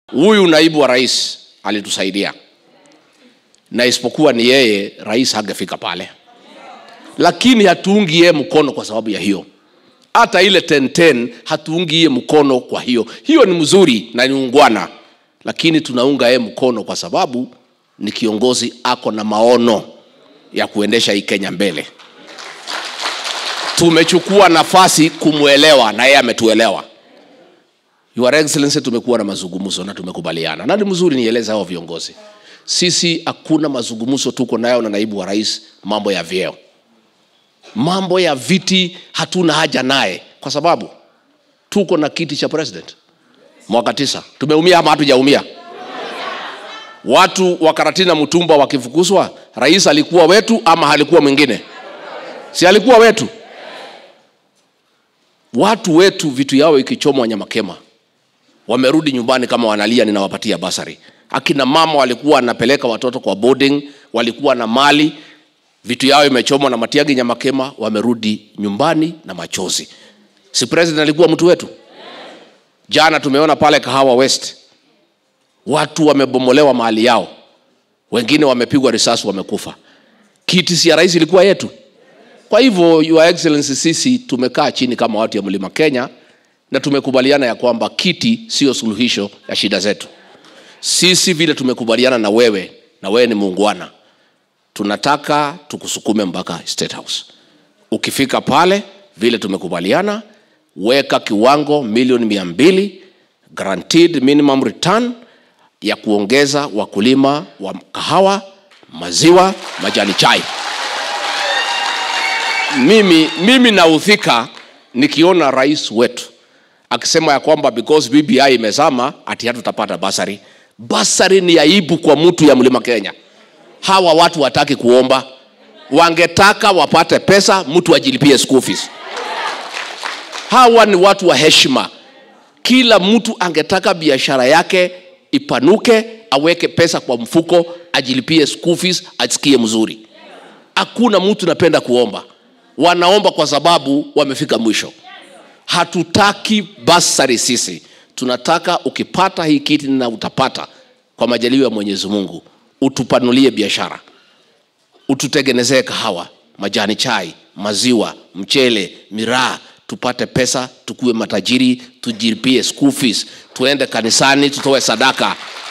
Huyu naibu wa rais alitusaidia, na isipokuwa ni yeye, rais hangefika pale, lakini hatuungi yeye mkono kwa sababu ya hiyo. Hata ile 1010 hatuungi yeye mkono kwa hiyo. Hiyo ni mzuri na ni ungwana, lakini tunaunga yeye mkono kwa sababu ni kiongozi ako na maono ya kuendesha hii Kenya mbele. Tumechukua nafasi kumwelewa na yeye ametuelewa. Your Excellency, tumekuwa na mazungumzo na tumekubaliana, na ni mzuri nieleze hao viongozi, sisi hakuna mazungumzo tuko nayo na naibu wa rais, mambo ya vyeo, mambo ya viti hatuna haja naye, kwa sababu tuko na kiti cha president mwaka tisa. Tumeumia ama hatujaumia? Watu wa Karatina Mutumba wakifukuzwa, rais alikuwa wetu ama alikuwa mwingine? Si alikuwa wetu? Watu wetu vitu yao ikichomwa Nyamakema wamerudi nyumbani kama wanalia, ninawapatia basari. Akina mama walikuwa wanapeleka watoto kwa boarding, walikuwa na mali, vitu yao imechomwa na Matiang'i Nyamakema, wamerudi nyumbani na machozi. Si president alikuwa mtu wetu? Jana tumeona pale Kahawa West watu wamebomolewa mahali yao, wengine wamepigwa risasi, wamekufa. Kiti si ya rais ilikuwa yetu. Kwa hivyo, Your Excellency, sisi tumekaa chini kama watu ya Mlima Kenya na tumekubaliana ya kwamba kiti sio suluhisho ya shida zetu. Sisi vile tumekubaliana na wewe, na wewe ni muungwana, tunataka tukusukume mpaka State House. Ukifika pale vile tumekubaliana, weka kiwango milioni mia mbili guaranteed minimum return ya kuongeza wakulima wa kahawa, maziwa, majani chai. Mimi, mimi naudhika nikiona rais wetu akisema ya kwamba because BBI imezama ati hatutapata basari. Basari ni aibu kwa mtu ya Mlima Kenya. Hawa watu wataki kuomba, wangetaka wapate pesa, mtu ajilipie school fees. Hawa ni watu wa heshima. Kila mtu angetaka biashara yake ipanuke, aweke pesa kwa mfuko, ajilipie school fees, asikie mzuri. Hakuna mtu napenda kuomba, wanaomba kwa sababu wamefika mwisho. Hatutaki basari sisi, tunataka ukipata hii kiti na utapata kwa majaliwa ya Mwenyezi Mungu, utupanulie biashara, ututengenezee kahawa, majani chai, maziwa, mchele, miraa, tupate pesa, tukuwe matajiri, tujilipie school fees, tuende kanisani, tutoe sadaka,